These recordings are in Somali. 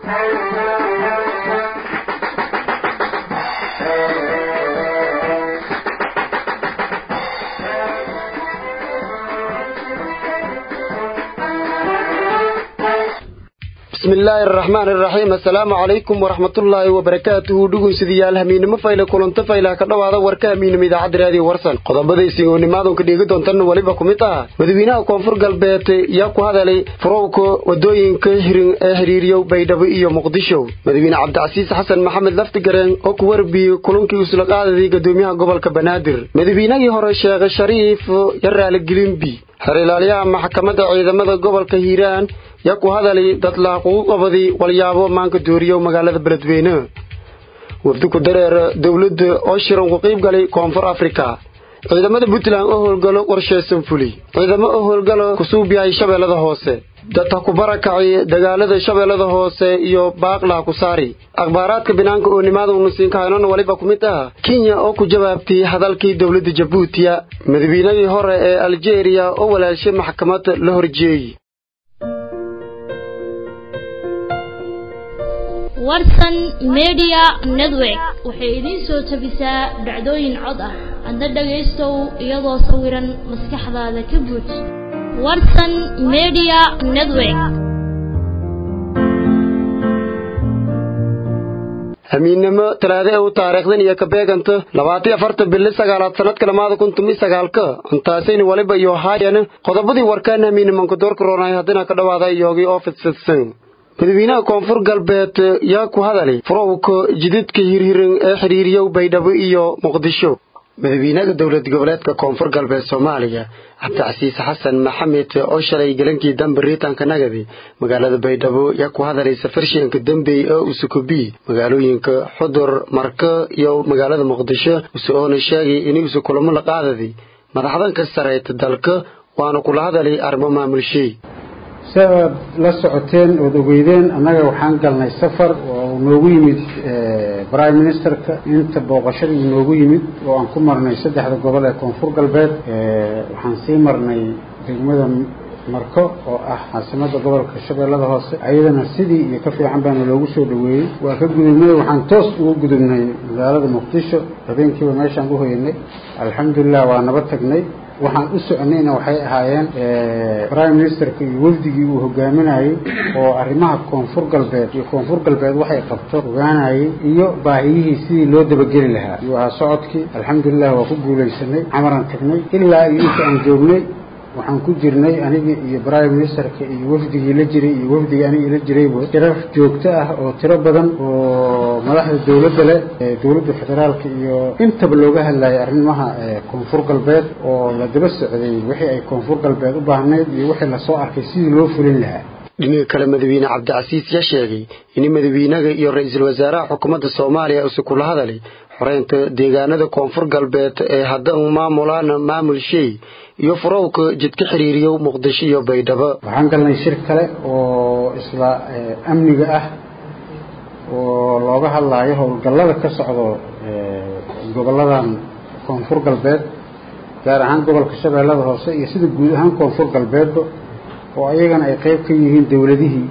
bismillaahi araxmaan iraxiim assalaamu calaykum waraxmatullaahi wabarakaatuhu dhuguysidayaal hamiinimo fayle kulanto faylaha ka dhowaada warka hamiinimo idaacadda raadiyo warsan qodobadaysi oo nimaadunka dhiigi doontan weliba ku mid ah madawiinaha koonfur galbeed yaa ku hadalay furowka wadooyinka hirin ee xidhiiriyow baydhabo iyo muqdisho madawiine cabdicasiis xasan maxamed laftigareen oo ku warbiyey kulankii usla qaadadii gadoomiyaha gobolka banaadir madawiinagii hore sheekhe shariif ya raaligelinbi xer ilaaliyaha maxkamadda ciidamada gobolka hiiraan yaa ku hadalay dadlaaqugu qabadii walyaabo maanka dooriyow magaalada beledweyne wafdi ku dareer dowladda oo shiran ku qiib galay koonfur afrika ciidamada puntland oo howlgalo qorshaysan fuli ciidamo oo howlgalo kusuub yahay shabeellada hoose dadka ku barakacay dagaalada shabeellada hoose iyo baaqlaha ku saari akhbaaraadka binaanka oo nimaada unusiinka haynona waliba ku mid ah kenya oo ku jawaabtay hadalkii dowladda jabuutiya madawiinadii hore ee aljeeriya oo walaashay maxkamad la horjeeyey warsan media network waxay idiin soo tabisaa dhacdooyin cod ah adna dhagaystow iyadoo sawiran maskaxdaada ka buuj warsan media network hamiinnimo talaade u taariikhdan iyo ka beeganta labaatiyo afarta bili sagaalaad sanadka lamaada kun tumi sagaalka intaasayna waliba iyo haayana qodobadii warkaan hamiinimanka doorka roonay haddina ka dhowaada iyoogii oo fidsadsan madawiinaha koonfur galbeed yaa ku hadalay furowka jididka hirhiran ee xidhiiriyow baydhabo iyo muqdisho madawiinaha dowlad goboleedka koonfur galbeed soomaaliya cabdicasiis xasan maxamed oo shalay galankii dambe riitaanka nagadi magaalada baydhabo yaa ku hadalay safarshiyanka dambey oo usukubi magaalooyinka xudur marka iyo magaalada muqdisho usoona sheegay inuusa kulamo la qaadadi madaxdan ka sareyta dalka waana kula hadalay arrimo maamulshay si aad la socoteen ood ogeydeen annaga waxaan galnay safar oo noogu yimid prime ministerka inta booqashadii noogu yimid oo aan ku marnay saddexda gobol ee koonfur galbeed waxaan sii marnay degmada marko oo ah caasimadda gobolka shabeellada hoose ayadana sidii iyo ka fiican baana loogu soo dhaweeyey waa ka gudubnay waxaan toos ugu gudubnay magaalada muqdisho habeenkiiba meeshaan u hoyanay alxamdulilah waa naba tagnay waxaan u soconayna waxay ahaayeen prime ministerka iyo wafdigii uu hogaaminayey oo arrimaha koonfur galbeed iyo koonfur galbeed waxay qabto ogaanayey iyo baahiyihii sidii loo dabageli lahaa iyo ahaa socodkii alxamdulilah waa ku guulaysanay camaraan tagnay ilaa iyo inta aan joognay waxaan ku jirnay anigii iyo prime ministerka iyo wafdigii la jiray iyo wafdigii anigii la jirayba tirar joogto ah oo tiro badan oo madaxda dowladda leh dowladda federaalka iyo intaba looga hadlayay arrimaha koonfur galbeed oo la daba socday wixii ay koonfur galbeed u baahnayd iyo wixii lasoo arkay sidii loo fulin lahaa dhinaga kale madawiine cabdicasiis yaa sheegay in madawiinaga iyo ra-iisul wasaaraha xukuumadda soomaaliya use kula hadalay xoreynta deegaanada koonfur galbeed ee haddan maamulaan maamul shay iyo furowka jidka xiriiriyow muqdisho iyo baydhabo waxaan galnay shir kale oo isla amniga ah oo looga hadlaayo howlgallada ka socdo gobolladan koonfur galbeed gaar ahaan gobolka shabeellada hoose iyo sida guud ahaan koonfur galbeedba oo ayagana ay qeyb ka yihiin dowladihii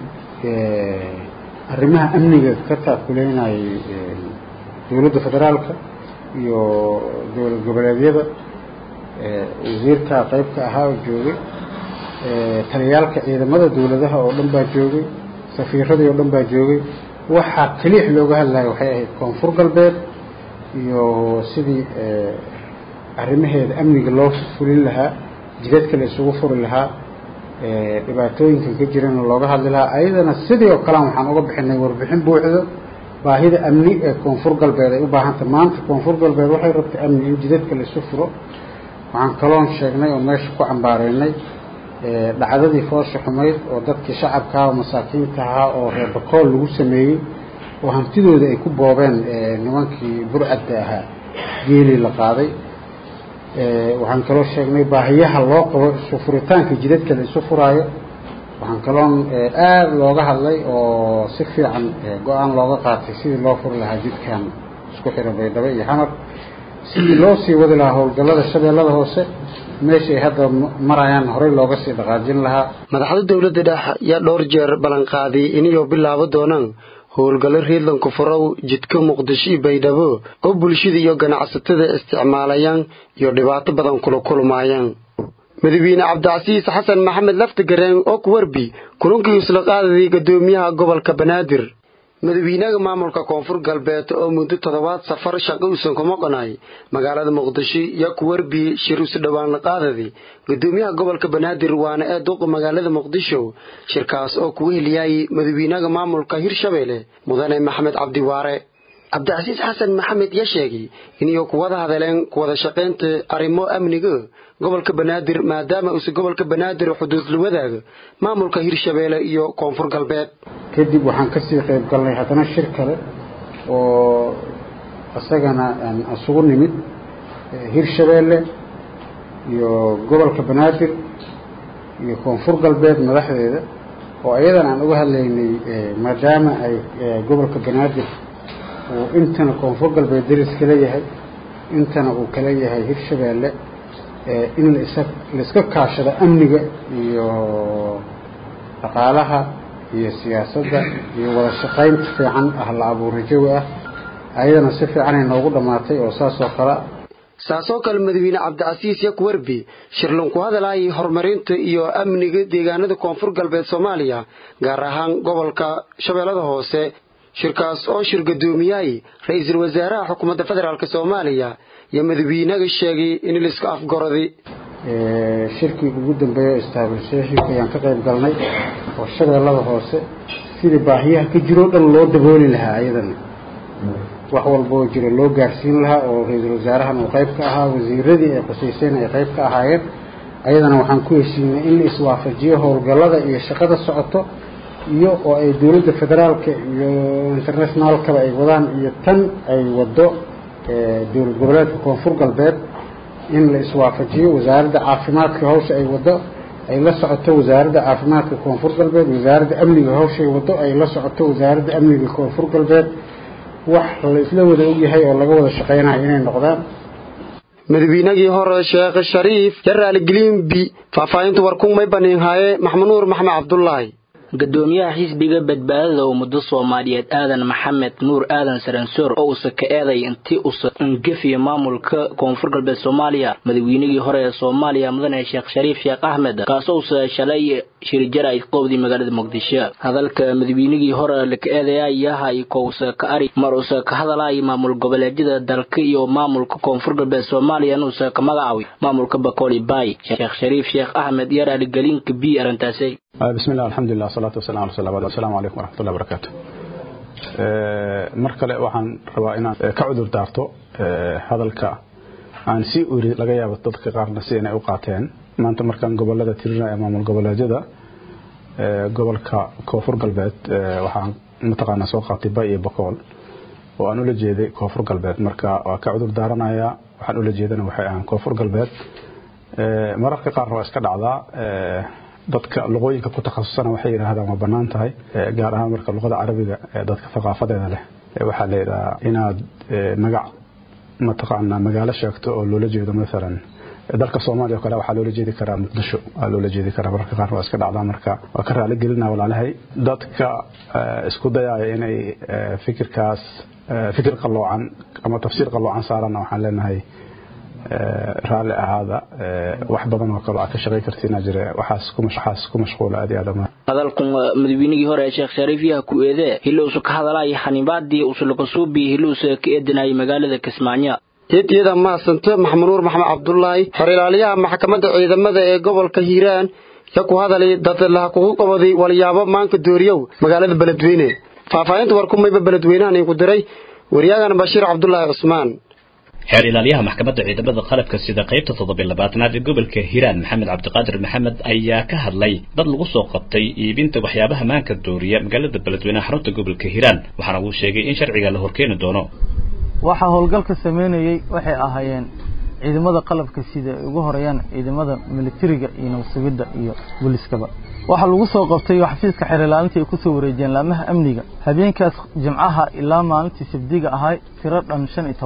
arrimaha amniga ka taakuleynayay dowladda federaalka iyo dowlad goboleedyada wasiirkaa qeyb ka ahaa oo joogay taliyaalka ciidamada dowladaha oo dhan baa joogay safiiradii oo dhan baa joogay waxaa keliix looga hadlaya waxay ahayd koonfur galbeed iyo sidii arrimaheeda amniga loo fulin lahaa jidadka la isugu furi lahaa dhibaatooyinkan ka jirana looga hadli lahaa ayadana sidii oo kalean waxaan uga bixinay warbixin buuxdo baahida amni ee koonfur galbeed ay u baahantay maanta koonfur galbeed waxay rabtay amni in jidadka la isu furo waxaan kaloon sheegnay oo meesha ku cambaareynay dhacdadii foosha xumayd oo dadkii shacabkaha oo masaakiinta ahaa oo reer bakool lagu sameeyey oo hantidooda ay ku boobeen nimankii burcadda ahaa geelii la qaaday waxaan kaloo sheegnay baahiyaha loo qabo isu furitaanka jidadka la isu furaayo waxaan kaloon aada looga hadlay oo si fiican go-aan looga qaatay sidii loo furi lahaa jidkan isku xira baydhabo iyo xamar sidii loo sii wadi lahaa howlgallada shabeellada hoose meeshay hadda marayaan horey looga sii dhaqaajin lahaa madaxda dowladda dhex yaa dhowr jeer ballanqaaday inayoo bilaabo doonaan howlgallo riidlanku furow jidka muqdisho iyo baydhabo oo bulshada iyo ganacsatada isticmaalayaan iyo dhibaato badan kula kulmaayaan madaxweyne cabdicasiis xasan maxamed laftigareen oo ku warbi kulankii isla qaadayay guddoomiyaha gobolka banaadir madaxweynaha maamulka koonfur galbeed oo muddo toddobaad safar shaqo uusan kuma qonay magaalada muqdisho iyo ku warbi shir isu dhowaan la qaadaday guddoomiyaha gobolka banaadir waana ee duqa magaalada muqdisho shirkaas oo kugu heliyay madaxweynaha maamulka hirshabeelle mudane maxamed cabdiwaare cabdicasiis xasan maxamed yaa sheegay inay ku wada hadleen ku wada shaqaynta arrimo amniga gobolka banaadir maadaama uuse gobolka banaadir xuduud la wadaaga maamulka hirshabeelle iyo koonfur galbeed kadib waxaan kasii qayb galnay haddana shir kale oo isagana isugu nimid hirshabeelle iyo gobolka banaadir iyo koonfur galbeed madaxdeeda oo iyadan aan uga hadlaynay maadaama ay gobolka banaadir uu intana koonfur galbeed daris kala yahay intana uu kala yahay hirshabeelle in lasa laiska kaashado amniga iyo dhaqaalaha iyo siyaasadda iyo wada shaqaynta fiican ah la abuura jawi ah ayadana si fiicanay noogu dhammaatay oo saas oo kale saasoo kale madaxweyne cabdicasiis yakwarbi shirlan ku hadalaayay horumarinta iyo amniga deegaanada koonfur galbeed soomaaliya gaar ahaan gobolka shabeellada hoose shirkaas oo shir guddoomiyahay ra-iisul wasaaraha xukuumadda federaalk soomaaliya iyo madaxweynaga sheegay in laiska afgoroday shirkii ugu dambeeya istaabilsheeshika ayaan ka qayb galnay oo shabeellada hoose sidii baahiyaha ka jiroo dhan loo dabooli lahaa ayadana wax walba oo jira loo gaarsiin lahaa oo ra-iisul wasaarahan uu qayb ka ahaa wasiiradii ay qusayseen ay qayb ka ahaayeen ayadana waxaan ku heshiinay in la iswaafajiyo howlgallada iyo shaqada socoto iyo oo ay dowladda federaalka iyo internationaalkaba ay wadaan iyo tan ay wado dowlad goboleedka koonfur galbeed in la iswaafajiyo wasaaradda caafimaadka hawsha ay wado ay la socoto wasaaradda caafimaadka koonfur galbeed wasaaradda amniga hawshay wado ay la socoto wasaaradda amniga koonfur galbeed wax la isla wada ogyahay oo laga wada shaqaynayo inay noqdaan madaxweynagii hore sheekh shariif jaraali giliimbi faahfaahinta warkun may baniinhaaye maxmanuur maxmed cabdulaahi gudoomiyaha xisbiga badbaadada ummado soomaaliyeed aadan maxamed nuur aadan saransoor oo uusa ka eeday intii usa angefiya maamulka koonfur galbeed soomaaliya madaxweynigii hore ee soomaaliya mudane sheekh shariif sheekh axmed kaasoo usa shalay shirjara ay qoobdii magaalada muqdisho hadalka madaxweynigii hore laka eedaya yahay kousa ka ari mar usa ka hadalay maamul goboleedyada dalka iyo maamulka koonfur galbeed soomaaliya inuusa ka magacaaway maamulka bakooli bay sheekh shariif sheekh axmed iyo raaligelinka b arrintaasay بسم الله الحمد لله والصلاة والسلام على رسول الله السلام عليكم ورحمة الله وبركاته mar kale waxaan rabaa inaan ka cudur daarto hadalka aan si uri laga yaabo dadka qaarna si inay u qaateen maanta markaan gobolada tirinaya maamul goboleedyada gobolka koonfur galbeed waxaan mataqaanaa soo qaatay bay iyo bakool oo aan ula jeeday koonfur galbeed marka waa ka cudur daaranayaa waxaan ula jeedana waxay ahaan koonfur galbeed mararka qaarna waa iska dhacdaa dadka luqooyinka ku takhasusana waxay yidhaahdaan waa bannaan tahay gaar ahaan marka luqada carabiga ee dadka thaqaafadeeda leh waxaa la yidhahaa inaad magac mataqaanaa magaalo sheegto oo loola jeedo maalan dalka soomaaliya o kale waxaa loola jeedi karaa muqdisho waa loola jeedi karaa mararka qaarna waa iska dhacdaa marka waa ka raali gelina walaalahay dadka isku dayaaya inay fikirkaas fikir qalloocan ama tafsiir qalloocan saarana waxaan leenahay raalli ahaada wax badan oo kale aad ka shaqay kartiina jire waxaas ku mashquula aad iyo aad hadalkan madaxweynigii hore sheekh shariif yaha ku eedee hilousa ka hadalaya xanibaadii usulakasuubii hilousa ka eedinayay magaalada kismaayo jeediyada maasanta maxmanuur maxamed cabdulaahi xor ilaaliyaha maxkamadda ciidamada ee gobolka hiiraan ya ku hadalay dad laha kugu qabaday walyaabo maanka dooriyow magaalada beledweyne faahfaahinta warkumayba beledweynahan igu diray waryaagana bashiir cabdulaahi cusmaan xeer ilaaliyaha maxkamadda ciidamada qalabka sida qaybta toddobiy labaatanaad ee gobolka hiiraan maxamed cabdiqaadir maxamed ayaa ka hadlay dad lagu soo qabtay iibinta waxyaabaha maanka dooriya magaalada beledweyneha xarunta gobolka hiiraan waxaana uu sheegay in sharciga la horkeeni doono waxaa howlgalka sameynayey waxay ahaayeen ciidamada qalabka sida ay ugu horeeyaan ciidamada militariga iyo nabasugidda iyo booliskaba waxaa lagu soo qabtay xafiiska xeer ilaalinta ay kusoo wareejiyeen laamaha amniga habeenkaas jimcaha ilaa maalintii sabdiga ahay tiro dhan shan iyo toban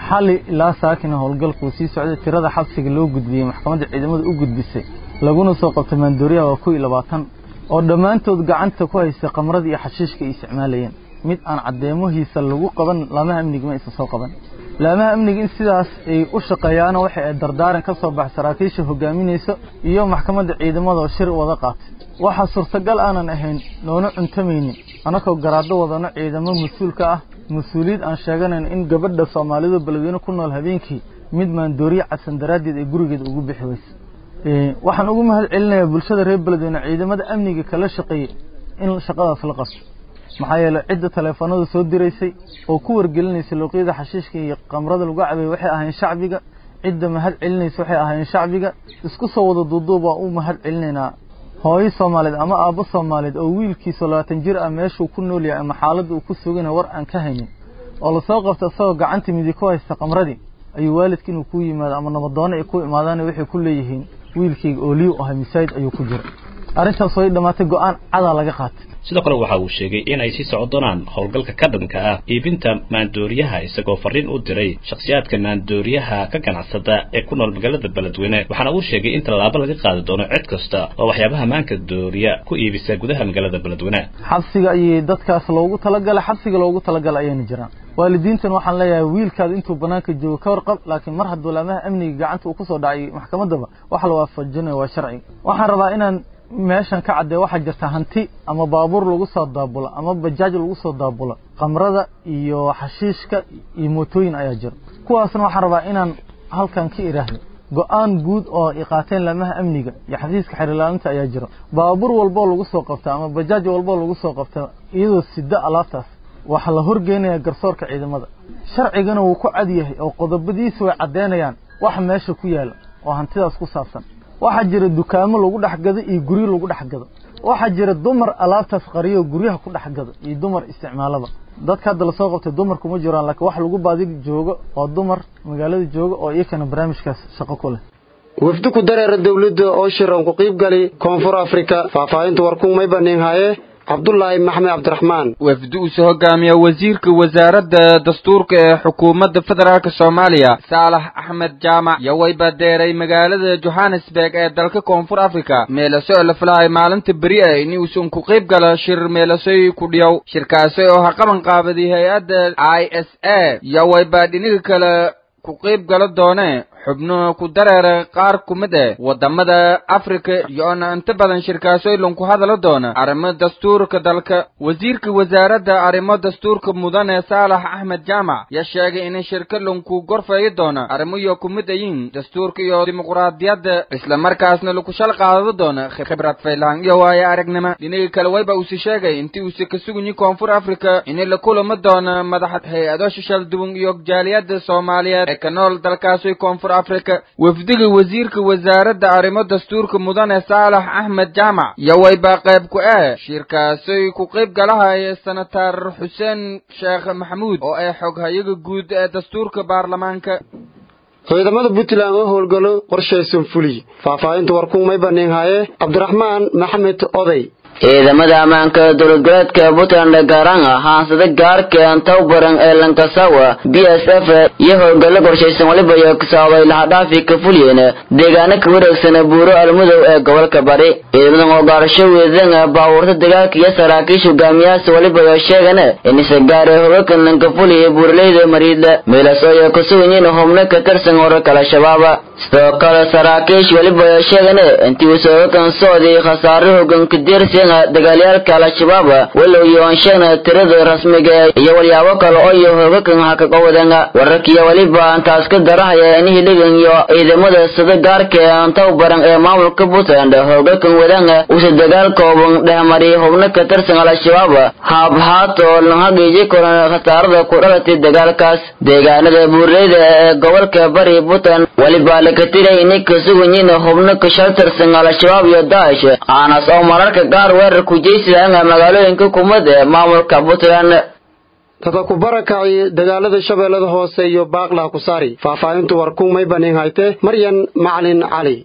xali ilaa saakina howlgalkuu sii socday tirada xabsiga loo gudbiyey maxkamadda ciidamada u gudbisay laguna soo qabtay maandooriyaha waa kow iyo labaatan oo dhammaantood gacanta ku haystay khamradii iyo xashiishka ay isticmaalayeen mid aan caddeemahiisa lagu qaban laamaha amniga ma aysan soo qaban laamaha amniga in sidaas ay u shaqeeyaana waxay ay dardaaran ka soo bax saraakiisha hogaaminaysa iyo maxkamadda ciidamada oo shir wada qaatay waxaa suurtagal aanan ahayn noona cuntamaynin annakoo garaaddo wadano ciidamo mas-uulka ah mas-uuliyad aan sheeganayn in gabadha soomaalidu beledweyne ku nool habeenkii mid maandooriye cadsan daraaddeed ay gurigeeda ugu bixi weyse waxaan ugu mahad celinayaa bulshada reer beledweyne ciidamada amniga kala shaqeeyey in shaqadaas la qabto maxaa yeelay cidda taleefanada soo diraysay oo ku wargelinaysay luuqyada xashiishka iyo qamrada lagu cabay waxay ahayn shacbiga cidda mahad celinaysa waxay ahayn shacbiga isku soo wada duuduub waa u mahad celinaynaa hooyo soomaaliyeed ama aabbo soomaaliyeed oo wiilkiisa labaatan jir ah meeshuu ku nool yahay ama xaaladda uu ku sugana war aan ka haynin oo lasoo qabta isagoo gacanta midig ku haysta qamradii ayuu waalidka inuu ku yimaado ama nabadoonno ay ku imaadaan waxay ku leeyihiin wiilkayga ooliyu ahay masaajid ayuu ku jira arrintaas way dhammaatay go-aan cadaa laga qaatay sidoo kale waxa uu sheegay in ay sii socon doonaan howlgalka ka dhanka ah iibinta maandooriyaha isagoo fariin u diray shakhsiyaadka maandooriyaha ka ganacsada ee ku nool magaalada beledweyne waxaana uu sheegay in tallaabo laga qaadi doono cid kasta oo waxyaabaha maanka dooriya ku iibisa gudaha magaalada beledweyne xabsiga ayay dadkaas loogu talagalay xabsiga loogu talagalay ayayna jiraan waalidiintan waxaan leeyahay wiilkaada intuu banaanka joogo ka warqab laakiin mar hadduu laamaha amniga gacanta uu kusoo dhacay maxkamaddaba wax la waafajinayo waa sharci waxaan rabaa inaan meeshan ka caddee waxaa jirta hanti ama baabuur lagu soo daabulo ama bajaaj lagu soo daabulo qamrada iyo xashiishka iyo mootooyin ayaa jira kuwaasna waxaan rabaa inaan halkan ka iraahdo go-aan guud oo ay qaateen laamaha amniga iyo xafiiska xerilaalinta ayaa jira baabuur walboo lagu soo qabta ama bajaaj walboo lagu soo qabta iyadoo sida alaabtaas waxaa la horgeynaya garsoorka ciidamada sharcigana wuu ku cad yahay oo qodobadiisa way caddeynayaan waxa meesha ku yaala oo hantidaas ku saabsan waxaa jira dukaamo lagu dhex gado iyo guryo lagu dhex gado waxaa jira dumar alaabtaas qariyo guryaha ku dhex gado iyo dumar isticmaalaba dadka hadda lasoo qabtay dumarku ma jiraan laakiin wax lagu baadi joogo oo dumar magaalada jooga oo iyakana barnaamijkaas shaqo ku leh wafdi ku dareera dawladda oo shiran ku qiib gali koonfur afrika faahfaahinta warkun may banin haye cabdulaahi maxmed cabdiraxmaan wafdi uu soo hogaamiya wasiirka wasaaradda dastuurka ee xukuumadda federaalk soomaaliya saalax axmed jaamac iyo way badeeray magaalada johannesburg ee dalka koonfur africa meelaso oo la filahay maalinta beri ah in uusan ku qayb gala shir meelasoy ku dhiyow shirkaasi oo ha qaban qaabaday hay-adda i s a iyo way baa dhiniga kale ku qayb gala doone xubno ku dareera qaar ku mid eh waddamada afrika iyoona inta badan shirkaasooylan ku hadala doona arrimo dastuurka dalka wasiirka wasaaradda arrimo dastuurka mudane saalax axmed jaamac yaa sheegay in shirkalan ku gorfeeyi doona arrimoyo ku mid ayiin dastuurka iyo dimuqraadiyadda islamarkaasna lagu shal qaadado doona khibrad faylaan iyo waayo aragnimo dhinaga kale wayba usi sheegay intii uuse ka suganyi koonfur afrika in la kulama doona madaxa hay-ado shishal duwan iyo jaaliyadda soomaaliyeed ee ka nool dalkaasi koonfur afrika wafdiga wasiirka wasaaradda arrimo dastuurka mudane saalax axmed jaamac iyo waybaa qayb ku ah shirkaasay ku qayb galahaya senatar xuseen sheekh maxamuud oo ay xoghayaga guud ee dastuurka baarlamaanka ciidamada puntland oo howlgalo qorshaysan fuliy faahfaahinta warkun may banin haye cabdiraxmaan maxamed oday ciidamada ammaanka dowlad goleedka puntland gaaraan ah haansada gaarkan towbaran ee lankasawa b s f iyo howlgallo qorshaysan waliba iyo kasaabay lahadhaafi ka fuliyeen deegaano ka wareegsan buuro almudow ee gobolka bari ciidamadan oo gaarasho weedan baabuurta dagaalka iyo saraakiisha hogaamiyahaas waliba iyo sheegan inise gaare hoggakan lanka fuliya buuraleyda mariidla meelaas oo iyo kasuganyiin hubno ka tirsan wararka al-shabaaba sidoo kale saraakiish waliba iyo sheegan intii uu hoggakan socday khasaare hoggaanka dirsi dagaalyaalka al-shabaab walow yoon sheegna tirada rasmiga iyo walyaabo kale oo iyo hoogakan hakaga wadan wararkiiyo weliba intaas ka darahaya in hiligan iyo ciidamada sida gaarka ee towbaran ee maamulka puntland hoogakan wadan uuse dagaal kooban dhehmariy hubno ka tirsan al-shabaab haabhaat oo lanhagiiji koran khasaarada ku dhalatay dagaalkaas deegaanada buurleyda ee gobolka bari puntland weliba laka tiray inay ka suganyiin hubno ka shal tirsan al-shabaab iyo daa'ish aanas oo mararka gaar weerar kujeysidaanga magaalooyinka kumad ee maamulka puntland tata ku barakacay dagaalada shabeellada hoose iyo baaqlaha ku saari faahfaahintu warkun may banin hayte maryan macalin cali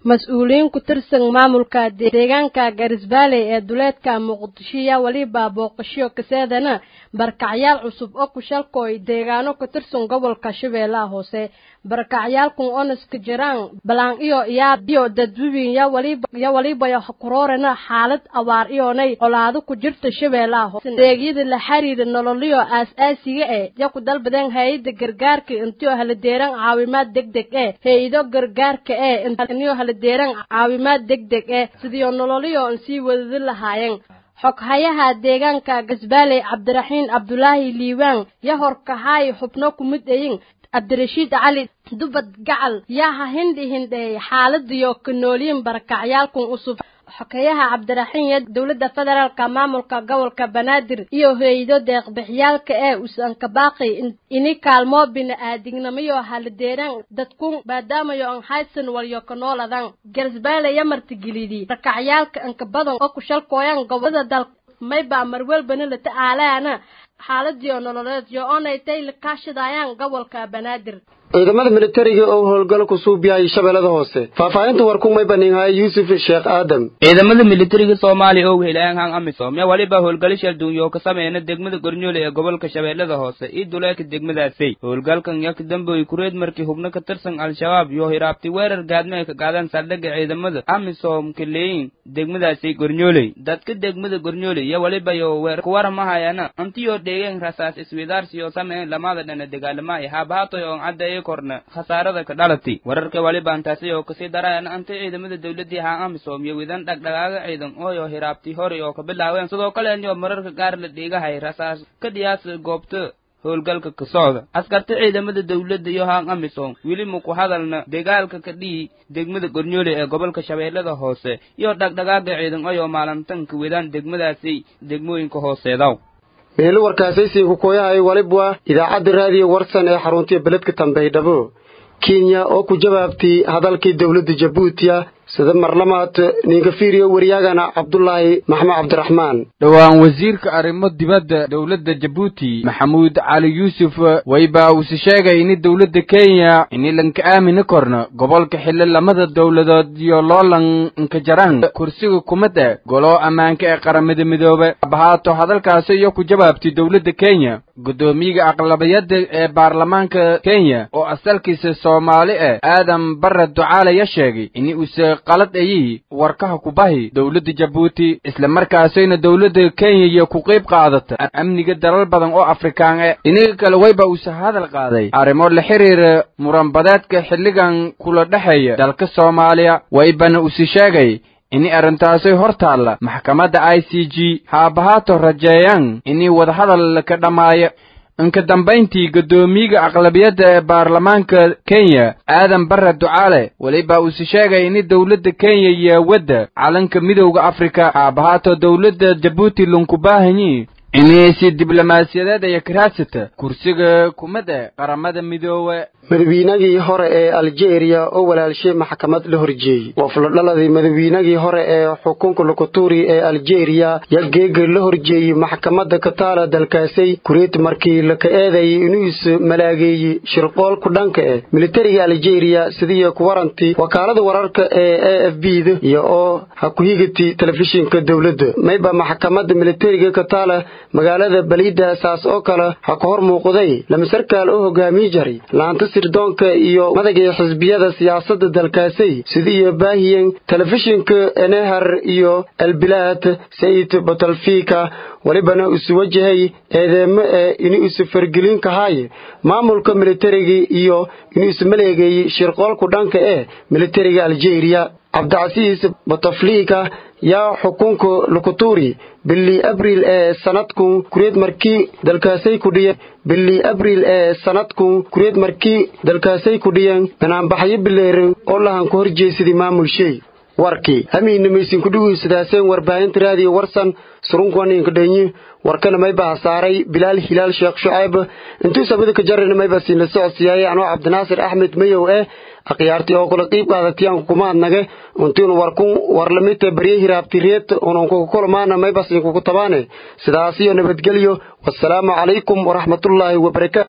mas-uuliyiin ku tirsan maamulka deegaanka garisbaalley ee duleedka muqdishoya weliba booqasho kaseedana barakacyaal cusub oo ku shalkooy deegaano ku tirsan gobolka shabeellaha hoose barakacyaalkun onaska jiraan balaan iyo iyaa iyo dadwibin ya waliba ya waliba ya kuroorana xaalad abaar iyoonay colaado ku jirta shabeellaha hoose deegyada la xiriira nololyo aas-aasiga eh ya ku dalbadeen hay-ada gargaarka intiyo haladeeran caawimaad degdeg eh hay-ado gargaarka eh intiyo haladeeran caawimaad degdeg eh sidiyo nololyo in sii wadadi lahaayeen xoghayaha deegaanka gasbaaley cabdiraxiin cabdulaahi liibaan ya horkahaay xubno ku mid ayin cabdirashiid cali dubad gacal yaa ha hindhi hindheey xaaladiyo ka noolyiin barakacyaalkun cusub xokeyaha cabdiraxiin iyo dowladda federaalka maamulka gobolka banaadir iyo hay-ado deeqbixyaalka ee usanka baaqi ini kaalmoo bini-aadignamayo haladeeran dadkun maadaamayo an haysan walyo ka nooladan garsbaale ya martigilidi barakacyaalka anka badan oo ku shalkooyan gobolada dal mayba marwelbana la ta'aalaana xaaladiyo nololeed yo oonay tay la kaashadayaan gobolka banaadir ciidamada militariga oo howlgal ku suubiyay shabeellada hoose faahfaahinta warkumay baninhaya yuusuf sheekh aadam ciidamada militariga soomaaliya oo wehelayaan hang amisom yaa waliba howlgalisha duunyo ka sameeyna degmada gornyoole ee gobolka shabeellada hoose iyo duleeka degmadaasay howlgalkan yaa ka dambeeyey kureed markii hubno ka tirsan al-shabaab iyo hiraabtay weerar gaadmo ay ka qaadaan saldhigga ciidamada amisom kaleeyin degmadaasay gornyooley dadka degmada gornyooley yaa waliba yo weer kuwaramahayana antiyoo dheegeen rasaas iswidaarsiyo sameeyeen lamada dhana dagaalamaaya haabahatoy oon caddeeye korna khasaarada ka dhalatay wararka waliba antaasi oo kasii darayana anta ciidamada dawladii haa amisom iyo widan dhagdhagaaga ciidan ooyo hiraabtay horay oo ka bilaaween sidoo kale anyo mararka qaar la dhiigahay rasaas ka dhiyaasa goobta howlgalka ka socda askarta ciidamada dawladda iyo haan amisom weli muku hadalna dagaalka ka dhihi degmada gornyoole ee gobolka shabeellada hoose iyo dhagdhagaaga ciidan oyoo maalintanka wedaan degmadaasi degmooyinka hooseedaw meelo warkaasaysiga kooyahay walibwa idaacadda raadiyo warsan ee xaruntiya beledka tambaydhabo kenya oo ku jawaabtay hadalkii dowladda jabuutiya sida marlamaad ninka fiiriyo waryaagana cabdulaahi maxmed cabdiraxmaan dhowaan wasiirka arrimo dibadda dowladda jabuuti maxamuud cali yuusuf wayba uuse sheegay ini dowladda kenya ini lanka aamini korno gobolka xilli lamada dowladood iyo loolan nka jaran kursiga kumada golo ammaanka ee qaramada midoobe abahaato hadalkaasi iyo ku jawaabtay dowladda kenya guddoomiyaga aqlabiyadda ee baarlamaanka kenya oo asalkiisa soomaali ah aadan barre ducaalaya sheegay ini uuse qalad ayii warkaha kubahi dowladda jabuuti isla markaasayna dowladda kenya iyo ku qayb qaadata amniga dalal badan oo afrikaan e dhinaga kale wayba uuse hadal qaaday arrimo la xiriira muranbadeedka xilligan kula dhexeeya dalka soomaaliya waybana uuse sheegay ini arrintaasay hor taalla maxkamadda i c g haabahaato rajeeyaan inii wadahadal ka dhammaaya inka dambayntii guddoomiyaga aqlabiyadda ee baarlamaanka kenya aadan barre ducaale weliba uuse sheegay ini dowladda kenya iyo wadda calanka midowda afrika haabahaato dowladda jabuuti lunkubaahanyi inay si diblomaasiyadeed aya karaasata kursiga kumada qaramada midoobe madawiinagii hore ee aljeeriya oo walaalshay maxkamad la horjeeyey wafladhaladii madawiinagii hore ee xukunka lukuturi ee aljeeriya ya geega la horjeeyey maxkamadda kataala dalkaasay kureet markii laka eedayay inuu is malaageeyey shirqoolku dhanka eh militariga aljeeriya sidiiyo ku waranti wakaalada wararka ee a f b da iyo oo ha ku higati telefishinka dowladda mayba maxkamadda militariga kataala magaalada baliida saas oo kale ha ka hor muuqday lama sarkaal oo hogaamiye jaray laanta sirdoonka iyo madagii xisbiyada siyaasadda dalkaasay sidiiyo baahiyen telefishinka enehar iyo albilaad sayid botalfika welibana isu wajahay eedeemo ee inuu isu fargelin kahaye maamulka militariga iyo inuu isu maleegeeyey shirqoolku dhanka ee militariga aljeeriya cabdicasiis botaflika yaa xukunka lukuturi bili abriil ee sanadkun kureed markii dalkaasay ku dhiyeen bili abriil ee sanadkun kureed markii dalkaasay ku dhiyeen banaanbaxyo bileeran oo lahan ku horjeesadii maamul shay warkii hamiinamaysin kudhuguysadaaseen warbaahinta raadiyo warsan surunkuwaninka dhenyi warkana mayba hasaaray bilaal hilaal sheekh shucayb intuu sabada ka jarayna mayba siinla socodsiyaayay anoo cabdinaasir axmed mayow eh akhyaartii oo kula qiib qaadatiyaanku kumaadnage untiinu warkun warlamita barye hiraabtireed ununkukukulamaana mayba siinkuku tabaane sidaasiyo nabadgelyo wasalaamu calaykum waraxmatullaahi wabarakaatu